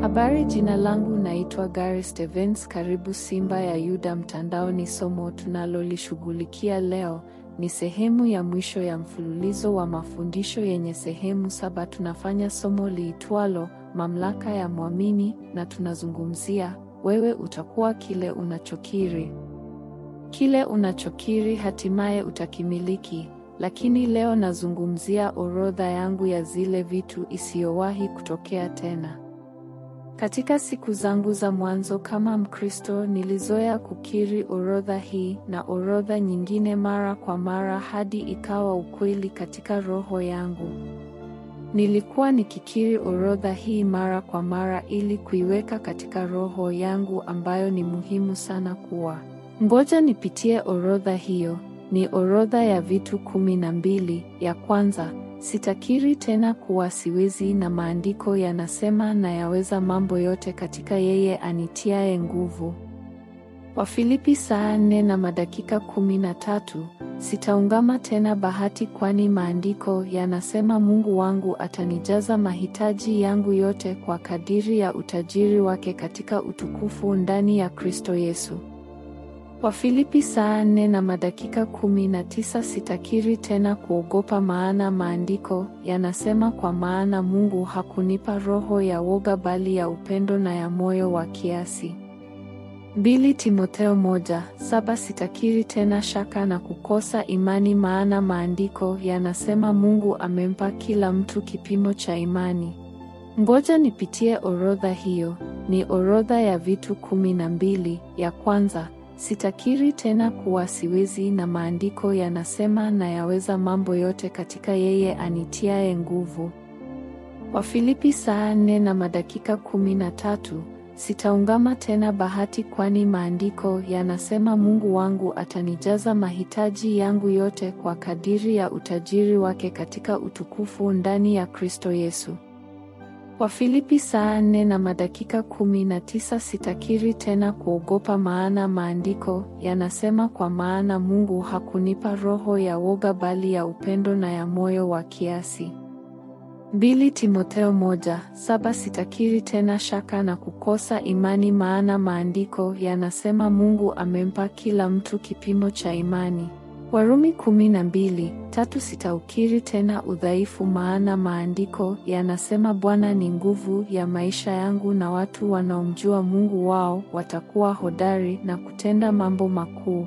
Habari, jina langu naitwa Gary Stevens. Karibu Simba ya Yuda mtandaoni. Somo tunalolishughulikia leo ni sehemu ya mwisho ya mfululizo wa mafundisho yenye sehemu saba. Tunafanya somo liitwalo mamlaka ya mwamini, na tunazungumzia wewe utakuwa kile unachokiri. Kile unachokiri hatimaye utakimiliki. Lakini leo nazungumzia orodha yangu ya zile vitu isiyowahi kutokea tena. Katika siku zangu za mwanzo kama Mkristo nilizoea kukiri orodha hii na orodha nyingine mara kwa mara hadi ikawa ukweli katika roho yangu. Nilikuwa nikikiri orodha hii mara kwa mara ili kuiweka katika roho yangu ambayo ni muhimu sana kuwa. Ngoja nipitie orodha hiyo. Ni orodha ya vitu kumi na mbili. Ya kwanza, sitakiri tena kuwa siwezi, na maandiko yanasema nayaweza mambo yote katika yeye anitiaye nguvu. Wafilipi saa nne na madakika kumi na tatu. Sitaungama tena bahati, kwani maandiko yanasema Mungu wangu atanijaza mahitaji yangu yote kwa kadiri ya utajiri wake katika utukufu ndani ya Kristo Yesu. Wafilipi saa nne na madakika kumi na tisa. Sitakiri tena kuogopa, maana maandiko yanasema, kwa maana Mungu hakunipa roho ya woga, bali ya upendo na ya moyo wa kiasi. Mbili Timotheo moja saba. Sitakiri tena shaka na kukosa imani, maana maandiko yanasema Mungu amempa kila mtu kipimo cha imani. Ngoja nipitie orodha hiyo. Ni orodha ya vitu kumi na mbili. Ya kwanza Sitakiri tena kuwa siwezi, na maandiko yanasema nayaweza mambo yote katika yeye anitiaye nguvu. Wafilipi saa nne na madakika kumi na tatu. Sitaungama tena bahati, kwani maandiko yanasema Mungu wangu atanijaza mahitaji yangu yote kwa kadiri ya utajiri wake katika utukufu ndani ya Kristo Yesu. Wafilipi saa nne na madakika kumi na tisa. Sitakiri tena kuogopa, maana maandiko yanasema, kwa maana Mungu hakunipa roho ya woga, bali ya upendo na ya moyo wa kiasi. Mbili Timotheo moja saba. Sitakiri tena shaka na kukosa imani, maana maandiko yanasema Mungu amempa kila mtu kipimo cha imani. Warumi kumi na mbili tatu. Sitaukiri tena udhaifu, maana maandiko yanasema Bwana ni nguvu ya maisha yangu, na watu wanaomjua Mungu wao watakuwa hodari na kutenda mambo makuu.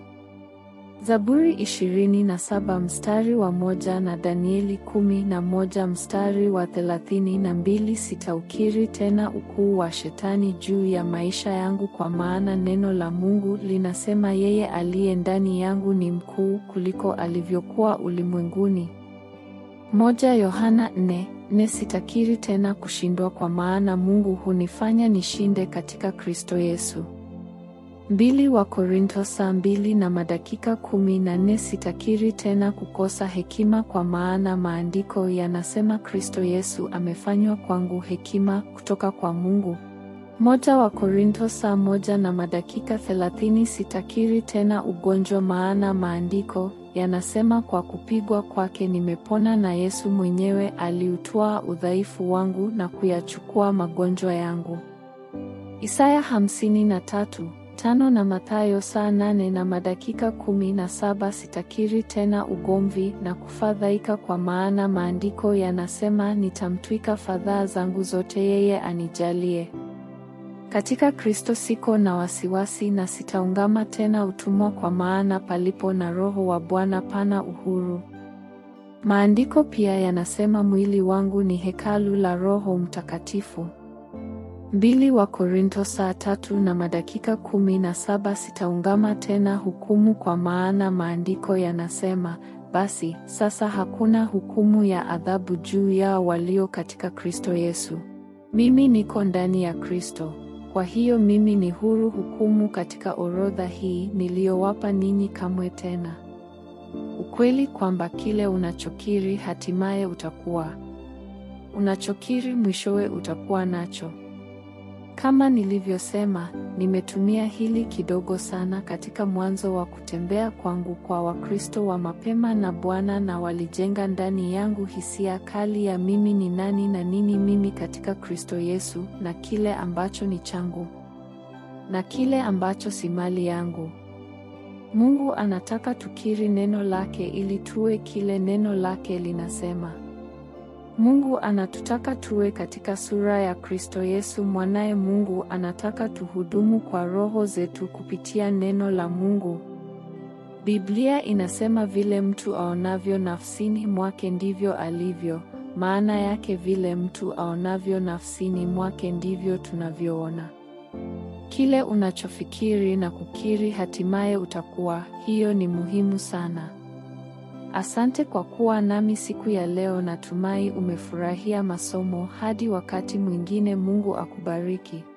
Zaburi ishirini na saba mstari wa moja na Danieli kumi na moja mstari wa thelathini na mbili. Sitaukiri tena ukuu wa Shetani juu ya maisha yangu, kwa maana neno la Mungu linasema yeye aliye ndani yangu ni mkuu kuliko alivyokuwa ulimwenguni. Moja Yohana nne nne. Sitakiri tena kushindwa, kwa maana Mungu hunifanya nishinde katika Kristo Yesu. Mbili wa Korinto saa mbili na madakika kumi na nne. Sitakiri tena kukosa hekima, kwa maana maandiko yanasema Kristo Yesu amefanywa kwangu hekima kutoka kwa Mungu. Moja wa Korinto saa moja na madakika thelathini. Sitakiri tena ugonjwa, maana maandiko yanasema kwa kupigwa kwake nimepona, na Yesu mwenyewe aliutwaa udhaifu wangu na kuyachukua magonjwa yangu. Isaya hamsini na tatu tano na Mathayo saa nane na madakika kumi na saba. Sitakiri tena ugomvi na kufadhaika, kwa maana maandiko yanasema nitamtwika fadhaa zangu zote yeye anijalie. Katika Kristo siko na wasiwasi, na sitaungama tena utumwa, kwa maana palipo na Roho wa Bwana pana uhuru. Maandiko pia yanasema mwili wangu ni hekalu la Roho Mtakatifu. Mbili wa Korinto saa tatu na madakika kumi na saba. Sitaungama tena hukumu, kwa maana maandiko yanasema, basi sasa hakuna hukumu ya adhabu juu yao walio katika Kristo Yesu. Mimi niko ndani ya Kristo, kwa hiyo mimi ni huru hukumu katika orodha hii niliyowapa ninyi kamwe tena. Ukweli kwamba kile unachokiri hatimaye utakuwa unachokiri, mwishowe utakuwa nacho. Kama nilivyosema, nimetumia hili kidogo sana katika mwanzo wa kutembea kwangu kwa Wakristo wa mapema na Bwana na walijenga ndani yangu hisia kali ya mimi ni nani na nini mimi katika Kristo Yesu na kile ambacho ni changu na kile ambacho si mali yangu. Mungu anataka tukiri neno lake ili tuwe kile neno lake linasema. Mungu anatutaka tuwe katika sura ya Kristo Yesu mwanaye. Mungu anataka tuhudumu kwa roho zetu kupitia neno la Mungu. Biblia inasema vile mtu aonavyo nafsini mwake ndivyo alivyo. Maana yake vile mtu aonavyo nafsini mwake ndivyo tunavyoona. Kile unachofikiri na kukiri hatimaye utakuwa. Hiyo ni muhimu sana. Asante kwa kuwa nami siku ya leo. Natumai umefurahia masomo. Hadi wakati mwingine, Mungu akubariki.